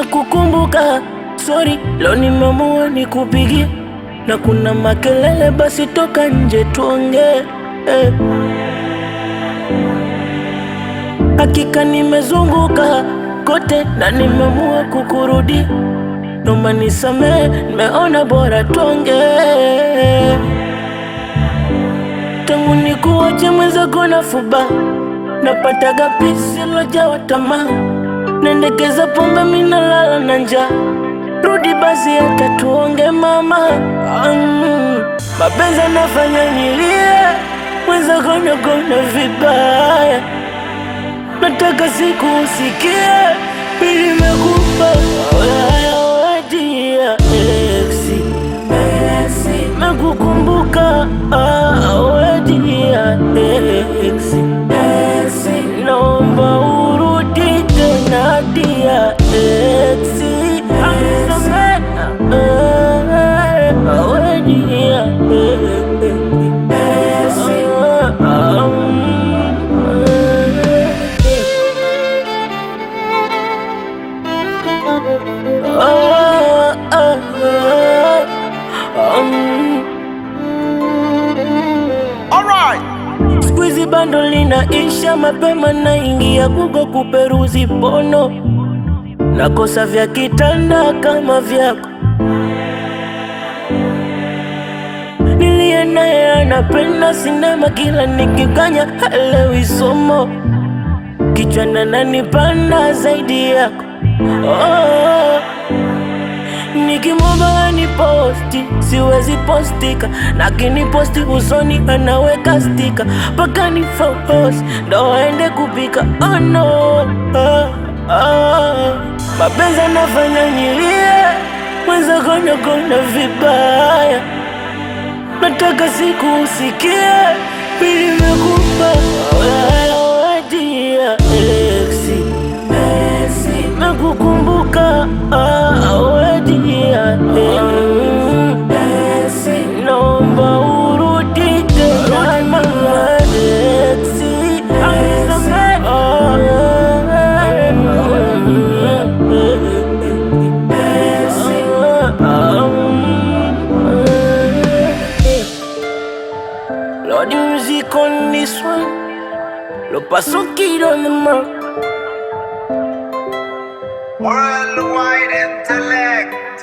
nimekukumbuka. Sorry, leo nimeamua nikupigie, na kuna makelele, basi toka nje tuongee eh. Hakika nimezunguka kote na nimeamua kukurudi, noma nisamee, nimeona bora tuongee. Tangu nikuache mwenzako na fuba, napataga pisi lojawa tamaa, nendekeza pombe minalala na njaa. Rudi basi hata tuonge mama, mm. Mapenzi anafanya nilie, mwenzako nakona vibaya nataka siku usikie mimi nimekupa wedia exi mekukumbuka wedia exi naomba urudi tena dia exi wedia Squeezy bando linaisha mapema, naingia Google kuperuzi pono, nakosa vya kitanda kama vyako. Niliye naye anapenda sinema, kila nikikanya halewi somo, kichwa nananipanda zaidi yako oh. Nikimwomba ni posti siwezi postika, lakini posti usoni anaweka stika mpaka ni focus ndo aende kupika. Oh no, oh, oh. Mapenzi anafanya nilie, mwenzako nakona vibaya, nataka siku usikie mimi nimekupa wedia exi mekukumbuka wedia naomba urudi tena mama exi Lord, the music on this one. Lo paso kid on the mark. Worldwide intellect.